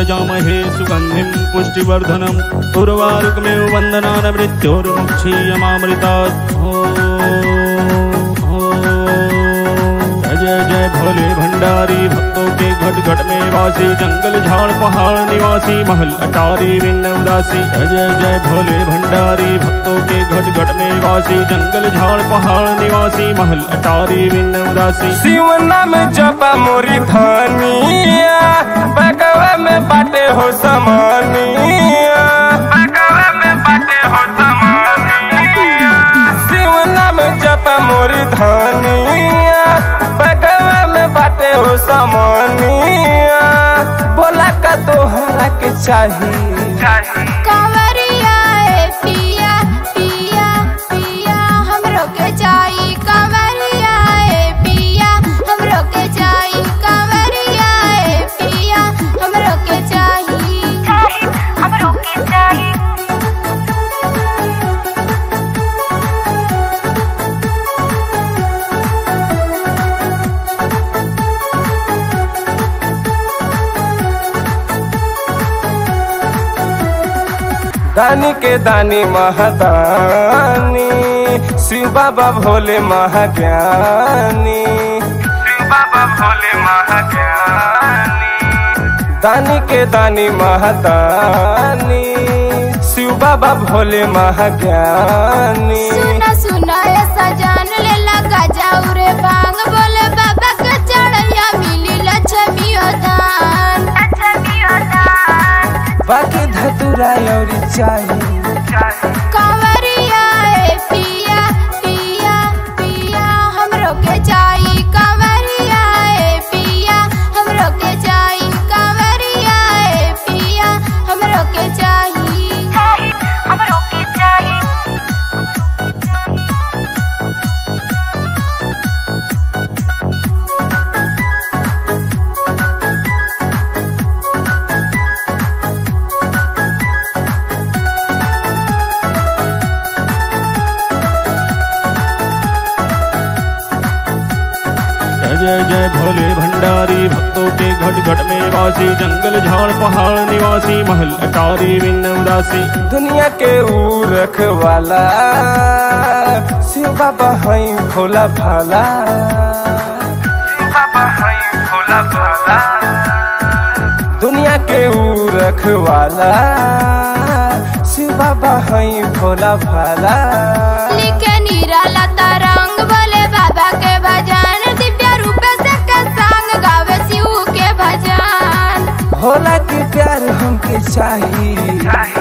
यजामहे सुगन्धिं पुष्टिवर्धनम् उर्वारुकमेव वन्दनान् मृत्योर्मुक्षीयमामृतात् ॐ जय जय भोले भंडारी भक्तों के घट घट में वासी जंगल झाड़ पहाड़ निवासी महल अटारी विन्न उदासी जय जय जय भोले भंडारी भक्तों के घट घट में वासी जंगल झाड़ पहाड़ निवासी महल अटारी विन्न उदासी शिव नाम जपा मोरी धनिया बगवा में बाटे हो समानिया बगवा में बाटे हो समानिया शिव नाम जपा मोरी धनिया बगवा में बाटे हो समानिया बोला का तोहरा के चाहिए कंवरिया ए पिया पिया पिया हमरो के चाही कंवरिया ए पिया हमरो के चाही कंवरिया ए पिया हमरो के चाही हमरो के चाही दानी के दानी महादानी शिव बाबा भोले महाज्ञानी शिव बाबा भोले महाज्ञानी दानी के दानी महादानी शिव बाबा भोले महाज्ञानी सुना सुना ए सजान ले लगा जाऊ रे बांग बोले बाबा के चढ़ैया मिली लक्ष्मी दान लक्ष्मी दान बाकी धतुरा और चाहिए कंवरिया ए पिया पिया पिया हमरो के चाही कंवरिया ए पिया हमरो के चाही कंवरिया ए पिया हमरो के चाही हमरो के चाही जय जय जय भोले भंडारी भक्तों के घट घट में वासी जंगल झाड़ पहाड़ निवासी महल अटारी विन्न उदासी दुनिया के ऊ रखवाला शिव बाबा हई भोला भाला शिव बाबा हई भोला भाला दुनिया के ऊ रखवाला शिव बाबा हई भोला भाला लिखे निराला तरंग बोले बाबा के भजन दिव्य रूप से के संग गावे शिव के भजन भोला के प्यार हमके चाहिए